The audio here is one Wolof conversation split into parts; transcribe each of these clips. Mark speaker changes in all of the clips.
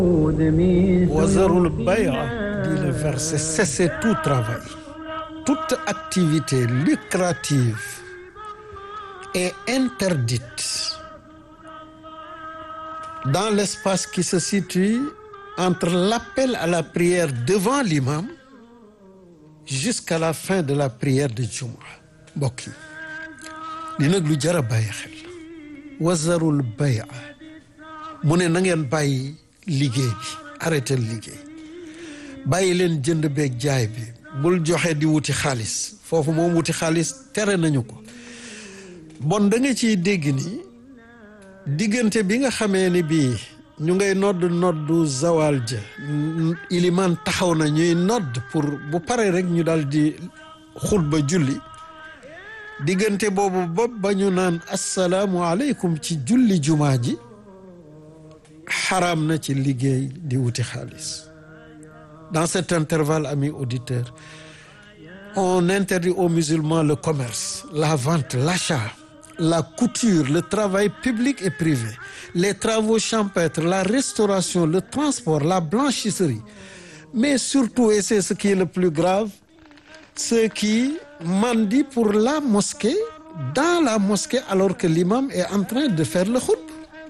Speaker 1: Wazarul bay'a, dit le verset, cessez tout travail, toute activité lucrative est interdite dans l'espace qui se situe entre l'appel à la prière devant l'imam jusqu'à la fin de la prière de Juma mbokk yi li nag lu jar a bàyyi xel wazarul bay'a mu ne na ngeen bàyyi liggéey bi arrêté liggéey bàyyi leen jënd beeg jaay bi bul joxe di wuti xaalis foofu moom wuti xaalis tere nañu ko bon da nga ciy dégg ni diggante bi nga xamee ni bii ñu ngay nodd noddu zawal ja ilimaan taxaw na ñuy nodd pour bu pare rek ñu daal di xutba julli diggante boobu bopp ba ñu naan assalaamu aleykum ci julli jumaa ji xaraam na ci liggéey di wuti xaalis dans cet intervalle amis auditeurs on interdit aux musulmans le commerce la vente l'achat la couture le travail public et privé les travaux champêtres la restauration le transport la blanchisserie mais surtout et c'est ce qui est le plus grave ceux qui mendient pour la mosquée dans la mosquée alors que l'imam est en train de faire le khutba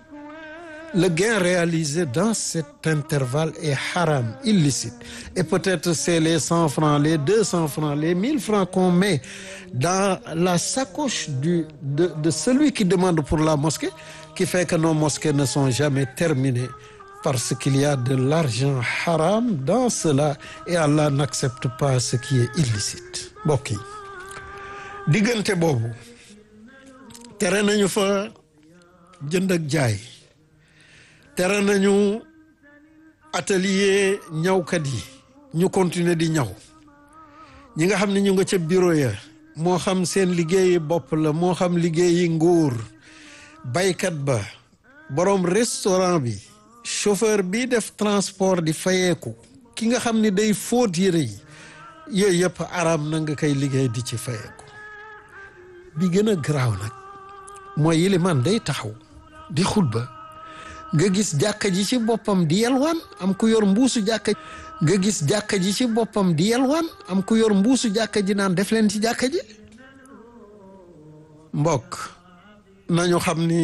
Speaker 1: le gain réalisé dans cet intervalle est haram illicite et peut-être c'est les cent francs les deux cents francs les mille francs qu'on met dans la sacoche du de de celui qui demande pour la mosquée qui fait que nos mosquées ne sont jamais terminées parce qu'il y a de l'argent haram dans cela et Allah n'accepte pas ce qui est illicite mbokk yi diggante boobu tere nañu fa jënd ak jaay tere nañu atelier ñawkat yi ñu continuer di ñaw ñi nga xam ne ñu nga ca bureau ya moo xam seen liggéeyi bopp la moo xam liggéeyi nguur baykat ba borom restaurant bi chauffeur bi def transport di fayeeku ki nga xam ni day fóot yére yi yooyu yëpp araam na nga koy liggéey di ci fayeeku bi gën a garaaw nag mooy yilimaan day taxaw di xutba nga gis jàkka ji ci boppam di yelwaan am ku yor mbuusu jàkka nga gis jàkka ji ci boppam di yelwaan am ku yor mbuusu jàkka ji naan def leen ci jàkka ji mbokk nañu xam ni